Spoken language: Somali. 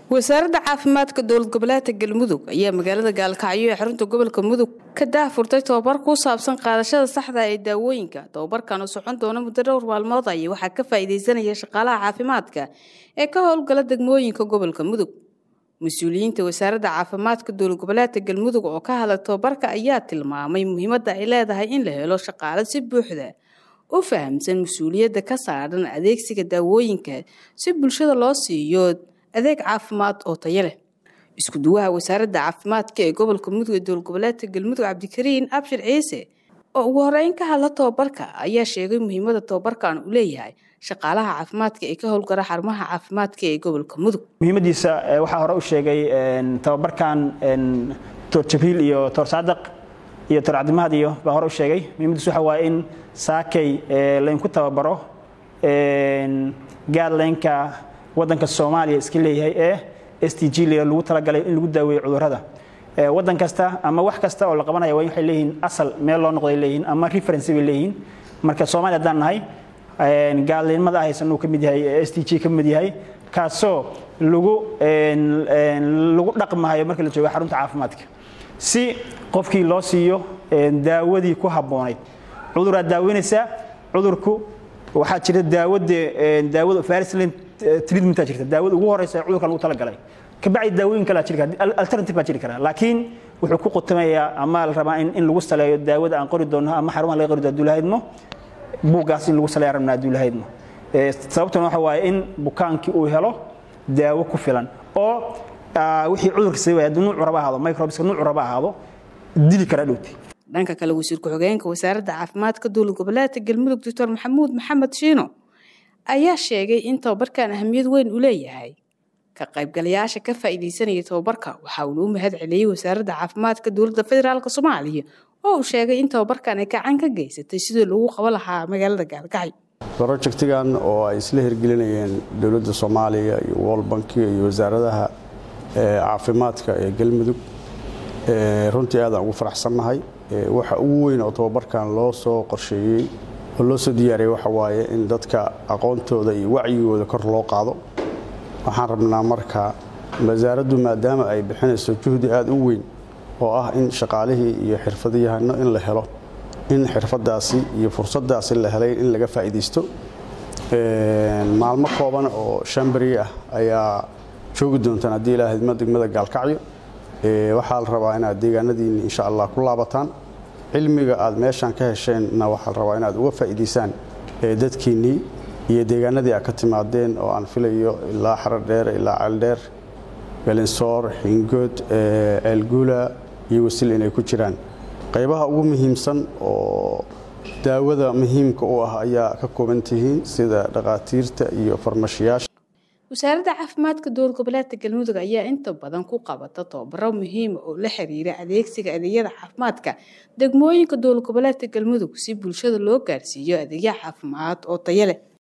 wasaaradda caafimaadka dowlad goboleedka galmudug ayaa magaalada gaalkacyo ee xarunta gobolka mudug ka daahfurtay tobabar ku saabsan qaadashada saxda ee daawooyinka tobabarkan oo socon doona muddo dhowr maalmood aya waxaa ka faa'iidaysanaya shaqaalaha caafimaadka ee ka howlgala degmooyinka gobolka mudug mas-uuliyiinta wasaaradda caafimaadka dowlad goboleedka galmudug oo ka hadlay tobabarka ayaa tilmaamay muhiimadda ay leedahay in la helo shaqaale si buuxda u fahamsan mas-uuliyadda ka saaran adeegsiga daawooyinka si bulshada loo siiyo adeeg caafimaad oo tayo leh isku duwaha wasaaradda caafimaadka ee gobolka mudug ee dowlad goboleedka galmudug cabdikariin abshir ciise oo ugu horeyn ka hadla tobabarka ayaa sheegay muhiimada tobabarkan uu leeyahay shaqaalaha caafimaadka ee ka howlgala xarumaha caafimaadka ee gobolka mudug muhiimadiisa waxaa hore u sheegay tobabarkan toor jabriil iyo toor saadaq iyo toor cabdimahad iyo baa hore u sheegay muhiimadiisa waxa waaye in saakay laynku tababaro gaadlaynka wadanka soomaaliya iska leeyahay ee s t g lagu talagalay in lagu daaweeyo cudurrada wadan kasta ama wax kasta oo la qabanaya waxay leeyihiin asal meel loo noqday leeyihiin ama reference bay leeyihiin marka soomaaliya haddaan nahay gaalnimada ahaysan uu ka mid yahay s t g ka mid yahay kaasoo lagu lagu dhaqmahayo marka la joogo xarunta caafimaadka si qofkii loo siiyo daawadii ku habboonayd cuduraad daaweynaysaa cudurku waxaa jira daawada daawada varisland treatment jirta daawada ugu horeysa ee cudurka lagu talagalay kabacdi daawooyin kale jiri kara alternative baa jiri kara laakiin wuxuu ku qutamayaa ama la rabaa in, in lagu saleeyo daawada aan qori doonno ama xarumaha laga qori doono adduulahaydmo buuggaas in lagu saleeya rabna adduulahaydmo sababtuna waxa waaye in bukaankii uu helo daawo ku filan oo wixii cudurka sababaya hadduu nuucu raba ahaado microbiska nuucu raba ahaado dili kara dhowti dhanka kale wasiir ku-xigeenka wasaaradda caafimaadka dowlad goboleedka galmudug doctor maxamuud maxamed shiino ayaa sheegay in tobabarkan ahamiyad weyn u leeyahay ka qaybgalayaasha ka faa'iidaysanaya tobabarka waxa uuna u mahad celiyey wasaaradda caafimaadka dowladda federaalk soomaaliya oo uu sheegay in tobabarkan ay gacan ka geysatay sidii lagu qabo lahaa magaalada gaalkacyo brojectigan oo ay isla hirgelinayeen dowladda soomaaliya iyo world bankiga iyo wasaaradaha caafimaadka ee galmudug runtii aadaan ugu faraxsannahay waxa ugu weyn oo tobabarkan loo soo qorsheeyey oo loo soo diyaariyey waxa waaye in dadka aqoontooda iyo wacyigooda kor loo qaado waxaan rabnaa marka wasaaraddu maadaama ay bixinayso juhdi aada u weyn oo ah in shaqaalihii iyo xirfadayahano in la helo in xirfadaasi iyo fursadaasi la helay in laga faa'iidaysto maalmo kooban oo shambari ah ayaa joogi doontaan haddii ilaa hidmo degmada gaalkacyo waxaa la rabaa inaad deegaanadiinni insha allah ku laabataan cilmiga aad meeshaan ka hesheenna waxaa la rabaa inaad uga faa'iidaysaan dadkiinnii iyo deegaanadii aad ka timaadeen oo aan filayo ilaa xaradheer ilaa ceeldheer galinsoor xingood ceelguula iyo wasil inay ku jiraan qaybaha ugu muhiimsan oo daawada muhiimka u ah ayaa ka kooban tihiin sida dhakhaatiirta iyo farmashiyaasha wasaaradda caafimaadka dowlad goboleedka galmudug ayaa inta badan ku qabata tobabaro muhiima oo la xiriira adeegsiga adeegyada caafimaadka degmooyinka dowlad goboleedka galmudug si bulshada loo gaarsiiyo adeegya caafimaad oo tayo leh